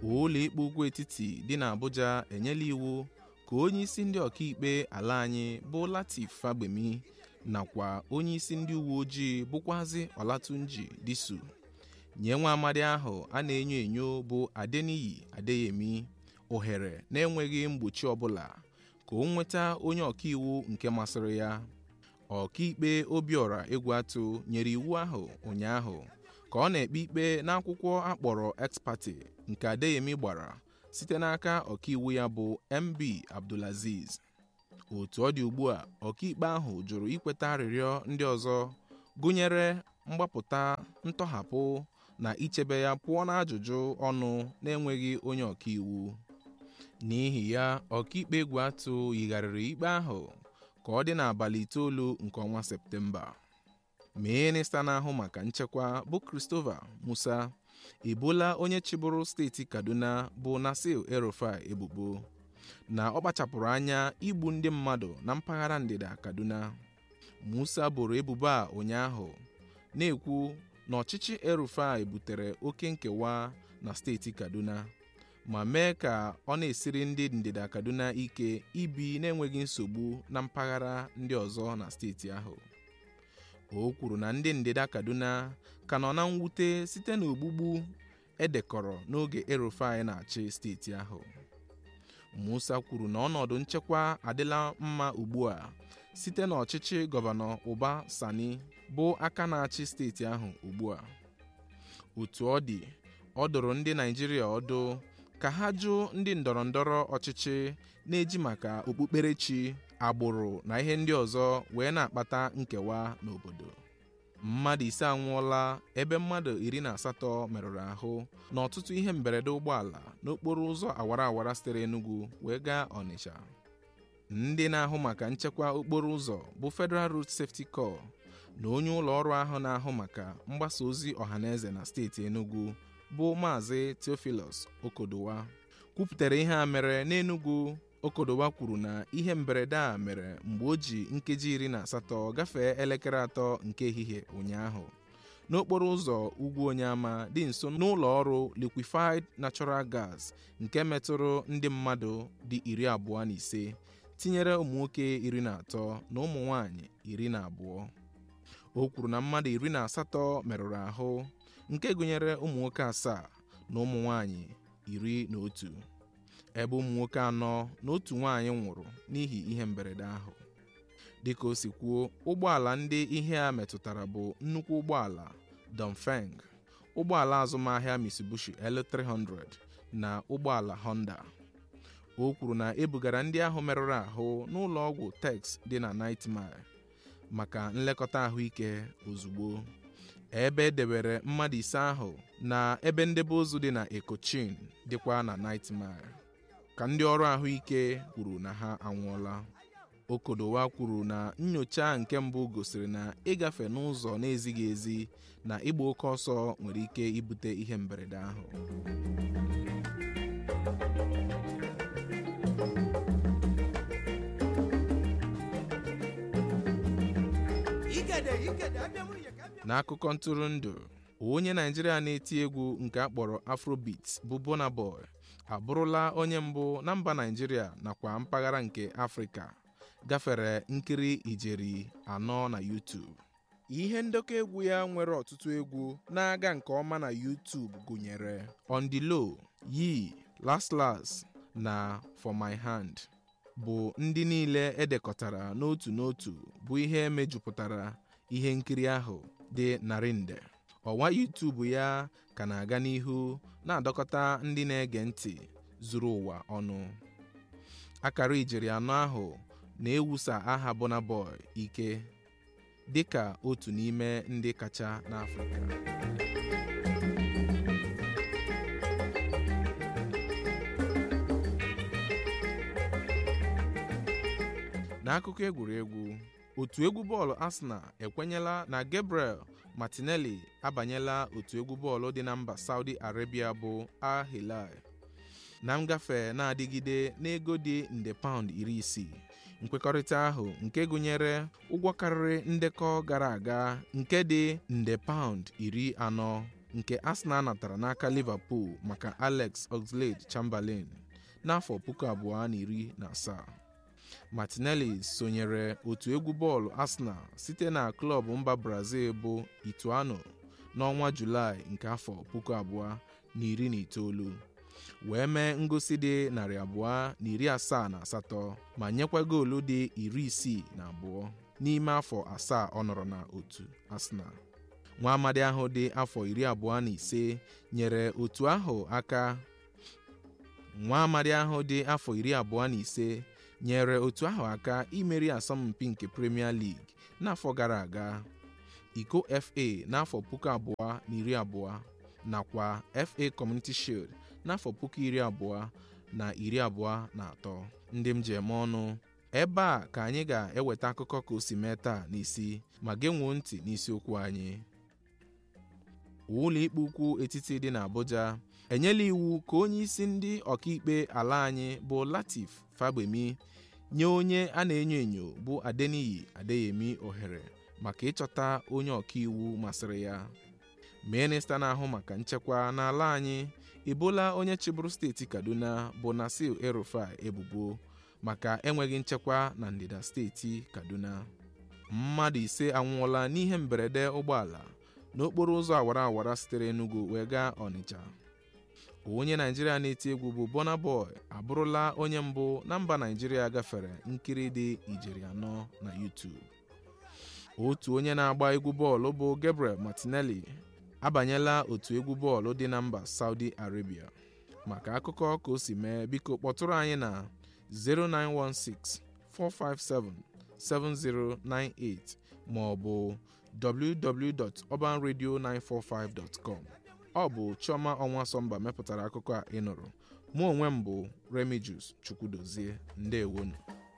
ụlọ ikpe ugwu etiti dị n'Abuja enyela iwu ka onye isi ndị ọkaikpe ala anyị bụ Latif Fagbemi nakwa onye isi ndị uwe ojii bụkwazi Olatunji Disu nye nwa amadi ahụ a na-enyo enyo bụ Adeniyi Adeyemi ohere na-enweghị mgbochi ọbụla ka o nweta onye ọkaiwu nke masịrị ya ọkaikpe Obiora Egwuatu nyere iwu ahụ ụnyaahụ ka ọ na-ekpe ikpe n'akwụkwọ akpọrọ ex parte nke Adeyemi gbara site n'aka ọkaiwu ya bụ MB Abdulaziz otu ọ dị ugbu a ọkaikpe ahụ jụrụ ikweta arịrịọ ndị ọzọ gụnyere mgbapụta ntọhapụ na ichebe ya pụọ n'ajụjụ ọnụ na-enweghị onye ọkaiwu n'ihi ya ọkaikpe Egwuatu yigharịrị ikpe ahụ ka ọ dị n'abalị itoolu nke ọnwa Septemba minista na-ahụ maka nchekwa bụ Christopher Musa ebola onye chịbụrụ steeti Kaduna bụ Nasir El-Rufai ebubo na ọ kpachapụrụ anya igbu ndị mmadụ na mpaghara ndịda Kaduna Musa boro ebubo a ụnyaahụ na-ekwu na ọchịchị El-Rufai butere oke nkewa na steeti Kaduna ma mee ka ọ na-esiri ndị ndịda Kaduna ike ibi na-enweghị nsogbu na mpaghara ndị ọzọ na steeti ahụ o kwuru na ndị ndịda Kaduna ka nọ na mwute site n'ogbugbu edekọrọ n'oge El-Rufai na-achị steeti ahụ Musa kwuru na ọnọdụ nchekwa adịla mma ugbu a site n'ọchịchị gọvanọ Uba Sani bụ aka na-achị steeti ahụ ugbu a otu ọ dị ọ dụrụ ndị Naịjirịa ọdụ ka ha jụ ndị ndọrọndọrọ ọchịchị na-eji maka okpukperechi agbụrụ na ihe ndị ọzọ wee na-akpata nkewa n'obodo mmadụ ise anwụọla ebe mmadụ iri na asatọ merụrụ ahụ n'ọtụtụ ihe mberede ụgbọala n'okporo ụzọ awara awara sitere Enugu wee gaa Ọnịcha ndị na-ahụ maka nchekwa okporo ụzọ bụ Federal Road Safety Corps na onye ụlọ ọrụ ahụ na-ahụ maka mgbasa ozi ọhaneze na steeti Enugu bụ Maazị Theophilus Okodowa kwupụtara ihe a mere n'Enugu Okodowa kwuru na ihe mberede a mere mgbe o ji nkeji iri na asatọ gafee elekere atọ nke ehihie ụnyaahụ n'okporo ụzọ ugwu Onyeama dị nso n'ụlọ ọrụ Liquefied Natural Gas nke metụrụ ndị mmadụ dị iri abụọ na ise tinyere ụmụ nwoke iri na atọ na ụmụ nwanyị iri na abụọ o kwuru na mmadụ iri na asatọ merụrụ ahụ nke gụnyere ụmụ nwoke asaa na ụmụ nwanyị iri na otu ebe ụmụ nwoke anọ na otu nwaanyị nwụrụ n'ihi ihe mberede ahụ dịka o si kwuo ụgbọala ndị ihe a metụtara bụ nnukwu ụgbọala Dongfeng ụgbọala azụmahịa Mitsubishi L300 na ụgbọala Honda o kwuru na ebugara ndị ahụ merụrụ ahụ n'ụlọ ọgwụ Tex dị na Night Mile maka nlekọta ahụike ozugbo ebe edewere mmadụ ise ahụ na ebe ndebe ozu dị na Ekochin dịkwa na Night Mile ka ndị ọrụ ahụike kwuru na ha anwụọla Okodowa kwuru na nyocha nke mbụ gosiri na ịgafe n'ụzọ na-ezighị ezi na ịgba oke ọsọ nwere ike ibute ihe mberede ahụ n'akụkọ ntụrụndụ onye Naijiria na-eti egwu nke akpọrọ Afrobeat bụ Burna Boy abụrụla onye mbụ na mba Naijiria nakwa mpaghara nke Afrịka gafere nkiri ijeri anọ na YouTube ihe ndekọ egwu ya nwere ọtụtụ egwu na-aga nke ọma na YouTube gụnyere On the Low, Yee, Last Last na For My Hand bụ ndị niile edekọtara n'otu n'otu bụ ihe mejupụtara ihe nkiri ahụ dị narị nde ọwa YouTube ya ka na-aga n'ihu na-adọkọta ndị na-ege ntị zuru ụwa ọnụ akara ijeri anọ ahụ na-ewusa aha Burna Boy ike dịka otu n'ime ndị kacha n'Afrịka n'akụkọ egwuregwu otu egwu bọọlụ Arsenal ekwenyela na Gabriel Martinelli abanyela otu egwu bọọlụ dị na mba Saudi Arabia bụ Al Hilal na ngafe na-adịgide n'ego dị nde paụnd iri isii nkwekọrịta ahụ nke gụnyere ụgwọ karịrị ndekọ gara aga nke dị nde paụnd iri anọ nke Arsenal natara n'aka Liverpool maka Alex Oxlade-Chamberlain n'afọ puku abụọ na iri na asaa Martinelli sonyere otu egwu bọọlụ Arsenal site na klọb mba Brazil bụ Ituano n'ọnwa Julaị nke afọ puku abụọ na iri na itoolu wee mee ngosi dị narị abụọ na iri asaa na asatọ ma nyekwa goolu dị iri isii na abụọ n'ime afọ asaa ọ nọrọ na otu Arsenal nwa amadi ahụ dị afọ iri abụọ na ise nyere otu ahụ aka nwa amadi ahụ dị afọ iri abụọ na ise nyere otu ahụ aka imeri asọmpi nke Premier League n'afọ gara aga iko FA n'afọ puku abụọ na iri abụọ nakwa FA Community Shield n'afọ puku iri abụọ na iri abụọ na atọ ndị m ji eme ọnụ ebe a ka anyị ga-eweta akụkọ ka o si mee taa n'isi ma genwuo ntị n'isiokwu anyị ụlọ ikpe ukwu etiti dị n'Abuja enyela iwu ka onye isi ndị ọkaikpe ala anyị bụ Latif Fagbemi nye onye a na-enyo enyo bụ Adeniyi Adeyemi ohere maka ịchọta onye ọkaiwu masịrị ya minista na-ahụ maka nchekwa n'ala anyị ebola onye chịbụrụ steeti Kaduna bụ Nasir El-Rufai ebubo maka enweghị nchekwa na ndịda steeti Kaduna mmadụ ise anwụọla n'ihe mberede ụgbọala n'okporo ụzọ awara awara sitere Enugu wee gaa Ọnịcha onye Naijiria na-eti egwu bụ Burna Boy abụrụla onye mbụ na mba Naijiria gafere nkiri dị ijeri anọ na YouTube otu onye na-agba egwu bọọlụ bụ Gabriel Martinelli abanyela otu egwu bọọlụ dị na mba Saudi Arabia maka akụkọ ka o si mee biko kpọtụrụ anyị na 0916 457 7098 ma ọ bụ www.urbanradio945.com ọ bụ Chioma Ọnwasọmba mepụtara akụkọ a ị nụrụ mụ onwe m bụ Remijus Chukwudozie ndewonu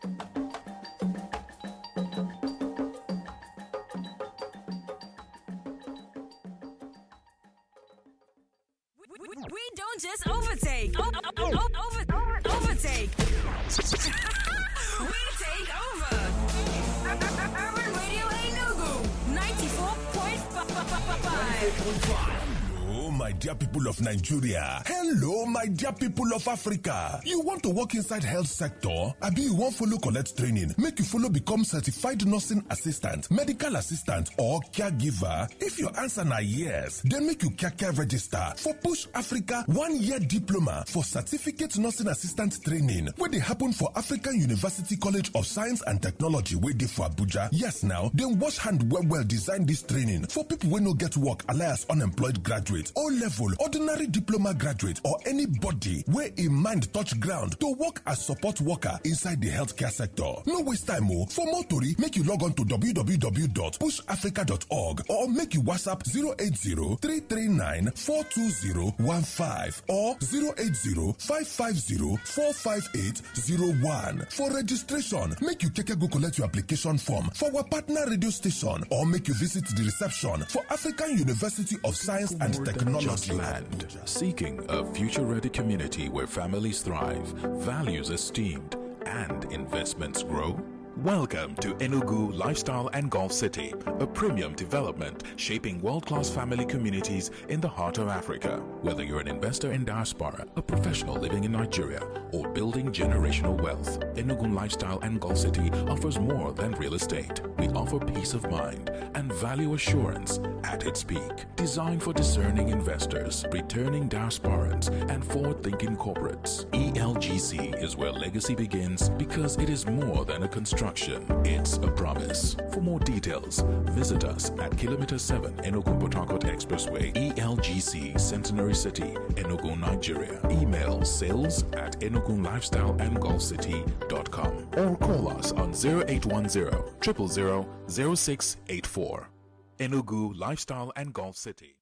We don't just overtake. O- o- o- over, overtake. we take over. Urban Radio Enugu 94.5. Hello, my dear people of Nigeria. Hello, my dear people of Africa. You want to work inside health sector? Abi you wan follow collect training make you follow become certified nursing assistant, medical assistant or caregiver? If your answer na yes, then make you kaka register for Push Africa one-year diploma for certificate nursing assistant training wey dey happen for African University College of Science and Technology wey dey for Abuja. Yes now, dem wash hand well well design dis training for people wey no get work alias unemployed graduate o level ordinary diploma graduate or anybody wey im mind touch ground to work as support worker inside di healthcare sector no waste time o for more tori make you log on to www.pushafrica.org or make you whatsapp 080-339-42015 or 080-550-45801 for registration make you keke go collect your application form for our partner radio station or make you visit the reception for African University of Science and More than Technology. just land. Seeking a future ready community where families thrive, values esteemed, and investments grow? Welcome to Enugu Lifestyle and Golf City, a premium development shaping world class family communities in the heart of Africa. Whether you're an investor in diaspora, a professional living in Nigeria, or building generational wealth, Enugu Lifestyle and Golf City offers more than real estate. We offer peace of mind and value assurance at its peak. Designed for discerning investors, returning diasporans, and forward thinking corporates, ELGC is where legacy begins because it is more than a construction, it's a promise. For more details, visit us at Kilometer 7 Enugu Port Harcourt Expressway, ELGC Centenary City, Enugu, Nigeria. Email sales at EnuguLifestyleandGolfCity.com or call us on 0810 000 0684. Enugu Lifestyle and Golf City.